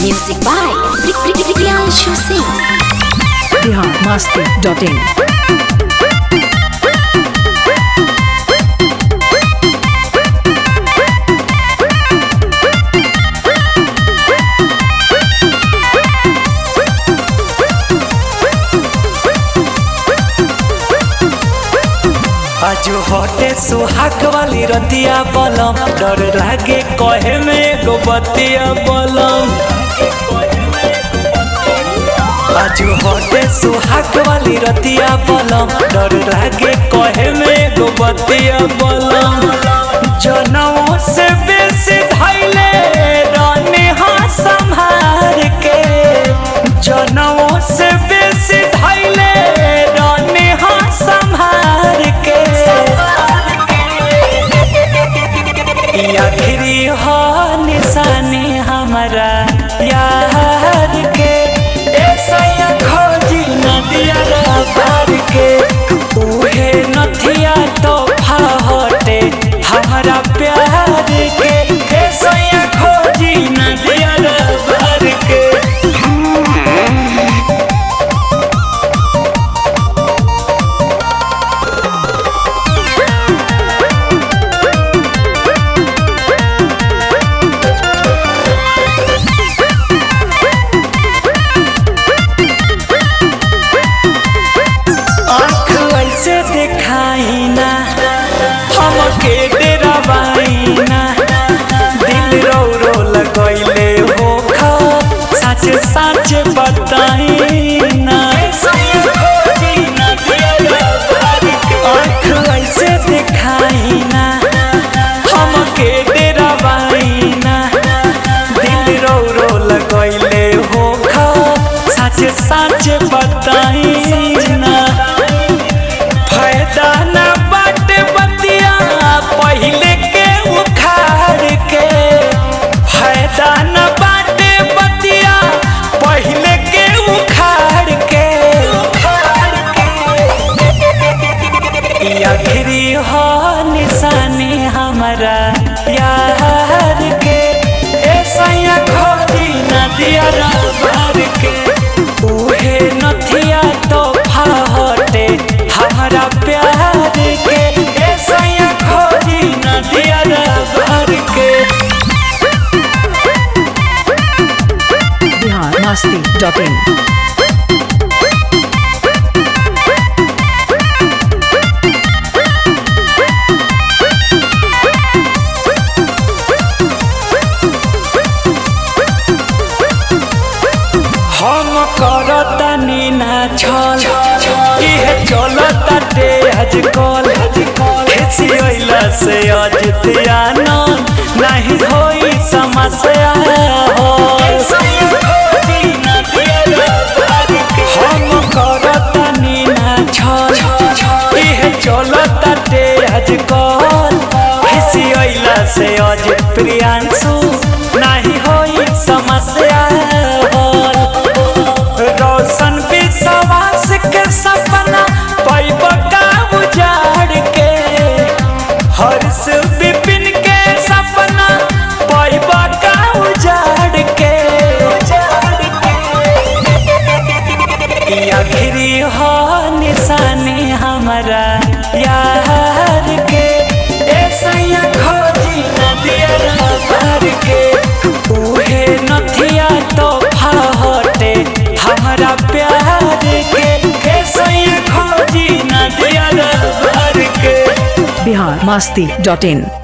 Music by Priyanshu Singh. Bihar Masti dot in आजू हटे सुहाग वाली रतिया बलम डर लागे कहे में एगो बतिया बलम आजू हटे सुहाग वाली रतिया बलम डर लागे कहे में एगो बतिया बलम जनों से बेसी धैले रानी हाँ संहार के जनों से बेसी धैले रानी हाँ संहार के ई आखिरी हो निशानी हमारा यार के ऐसा या खोजी नदिया पार के उहे नथिया तो हटे हमारा प्यार के ऐसा या खोजी नदिया पार के आँख ऐसे दिखाई ना हमके डरावाई ना दिल रो रो लगैले हो खा सच सच बताई ना आँख ऐसे दिखाई ना हमके डरावाई ना दिल रो रो लगैले हो खा सच सच बताई ना फायदा ना बाटे बतिया पहले के उखाड़ के फायदा ना बाटे बतिया पहले के उखाड़ के ई आखिरी हो निशानी हमारा यार के ऐसा या खोजी नदिया रार के उहे नथिया तो हटे हमारा प्यार के ऐसा या खोजी नदिया रार के बिहार मस्ती डॉट इन हम करतनी ना छल इहे चलता डे आज कल खेसी अइला से अजितियान नहीं होई समस्या हो हम करतनी ना छल इहे चलता डे आज कल खेसी अइला से अजित प्रियांशु नहीं होई समस्या हो रोशन विश्वास के सपना पैब का उजाड़ के हर्ष विपिन के सपना पैब का उजाड़ के ई आखिरी हो निशानी हमारा यार के ऐसा या खोजी नदिया पार के उहे नथिया तो हटे हमारा प्यार के ऐसा या खोजी नदिया पार के बिहार मस्ती डॉट इन